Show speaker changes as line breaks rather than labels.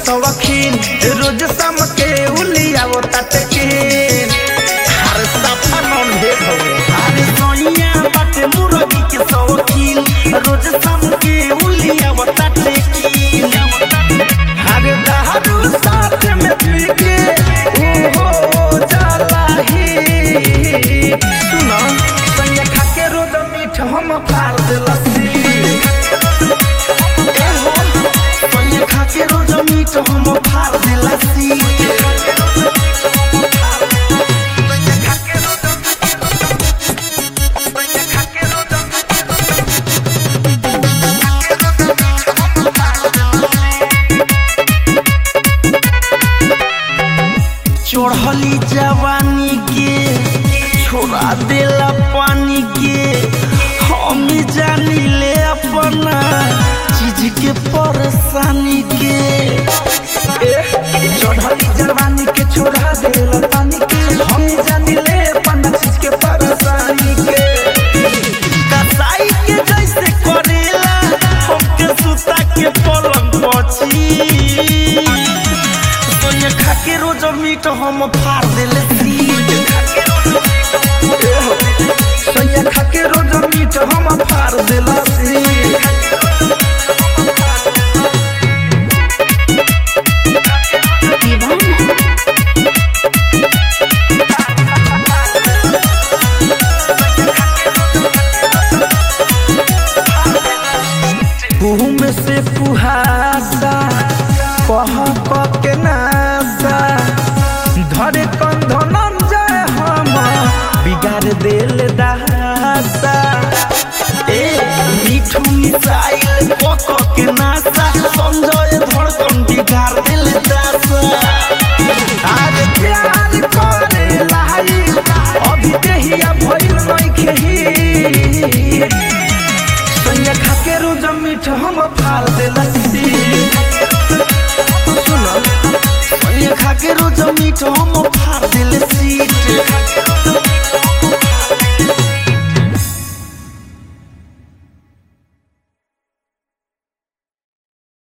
सवखीन रोज शाम के उलियावो तटके हर सफा नॉन भेज हवे अरे सोनिया बाटे मुर्गी के सवखीन रोज शाम के उलियावो तटके हर दारू साथ में पी के ओहो जाला ही सुनो संगे खा के रोज मीठ हम फाड़ देलसी सोनिया खा के रोज मीठ हम फाड़ देलसी चढ़ली जवानी के छोड़ा देला पानी के हम जानी ले अपना चीज के परेशानी के चढ़ली जवानी के छोड़ा देला पानी के हम जानी ले अपना चीज के परेशानी के कसाई के जैसे करेला हमके सुता के पलंग पची सोनिया खा के रोज मीट हम फाड़ देले सोनिया खा के रोज मीट हम फाड़ देला में से पुहासा कह कह के नासा धरे कंधन जाए हम बिगाड़ देल दासा ए मीठू मिसाइल कह कह के नासा संजय धड़कन बिगाड़ देल दासा आज प्यार करे लाई अभी देहिया भइल नइखे ही संगे खा के रोज मीठ हम फाड़ देला सुनो संगे खा के रोज मीठ हम फाड़ देले सीट